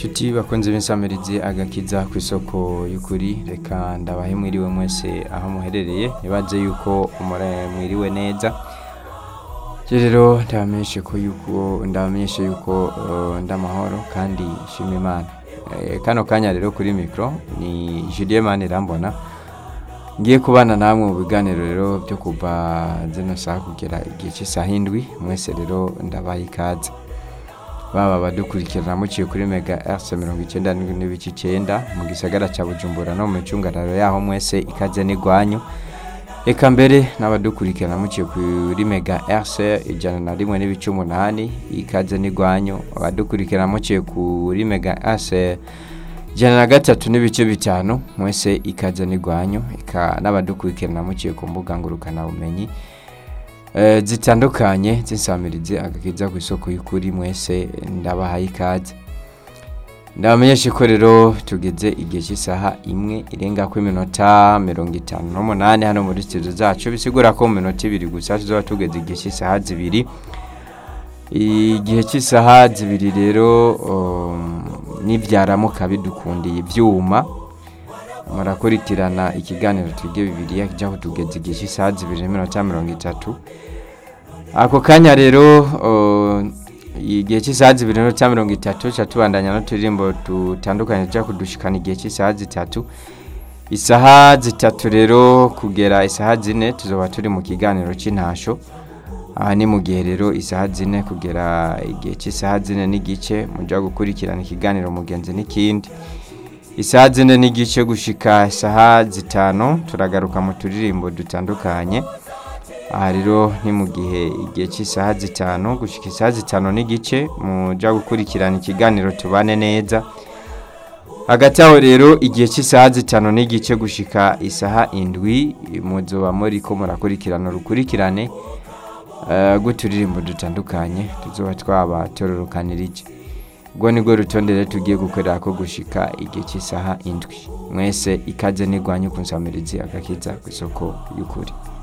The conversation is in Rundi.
Nshuti bakunze b'insamirizi agakiza ku isoko y'ukuri reka ndabahe mwiriwe mwese aho muherereye nibaze yuko umura mwiriwe neza Je rero ndabamenyeshe ko yuko ndabamenyeshe yuko uh, ndamahoro kandi shima Imana Eh, kano kanya rero kuri mikro ni Julien Manirambona ngiye kubana namwe mu biganiro rero byo kuva zino saha kugera igihe cy'isaha indwi mwese rero ndabaye ikaze baba badukurikirana muciye kuri mega RC mirongo icyenda n'indwi n'ibice icyenda mu gisagara cya Bujumbura no mu micungararo yaho mwese ikaze n'igwanyu Eka mbere n'abadukurikirana muciye kuri mega RC ijana na rimwe n'ibice umunani ikaze n'igwanyu abadukurikirana muciye kuri mega RC ijana na gatatu n'ibice bitanu mwese ikaze n'igwanyu eka n'abadukurikirana muciye ku mbuga ngurukana bumenyi eh, zitandukanye z'insamirizi agakiza ku isoko y'ukuri mwese ndabahaye ikaze ndabamenyeshe ko rero tugeze igihe cy'isaha imwe irenga ku iminota mirongo itanu n'umunani hano muri studio zacu bisigura ko mu minota ibiri gusa tuzoba tugeze igihe cy'isaha zibiri igihe cy'isaha zibiri rero um, nibyaramuka bidukundiye ibyuma murakurikirana ikiganiro twige bibiriya kijyaho tugeze igihe cy'isaha zibiri n'iminota mirongo itatu ako kanya rero uh, igihe cy'isaha zibiri n'iminota mirongo itatu ca tubandanya n'uturirimbo dutandukanye tujya kudushikana igihe cy'isaha zitatu isaha zitatu rero kugera isaha zine tuzoba turi mu kiganiro cy'intasho aha ni mu gihe rero isaha zine kugera igihe cy'isaha zine n'igice mujya gukurikirana ikiganiro mugenzi n'ikindi isaha zine n'igice gushika isaha zitanu turagaruka mu turirimbo dutandukanye aha rero ni mu gihe igihe cy'isaha zitanu gushika isaha zitanu n'igice mujya gukurikirana ikiganiro tubane neza hagati aho rero igihe cy'isaha zitanu n'igice gushika isaha indwi muzoba muri ko murakurikirana urukurikirane eh, rw'uturirimbo dutandukanye tuzoba twaba tororokanirije ubwo nibwo rutonde rero tugiye gukorera ko gushika igihe cy'isaha indwi mwese ikaze n'igwanyu ku nsamirizi agakiza ku isoko y'ukuri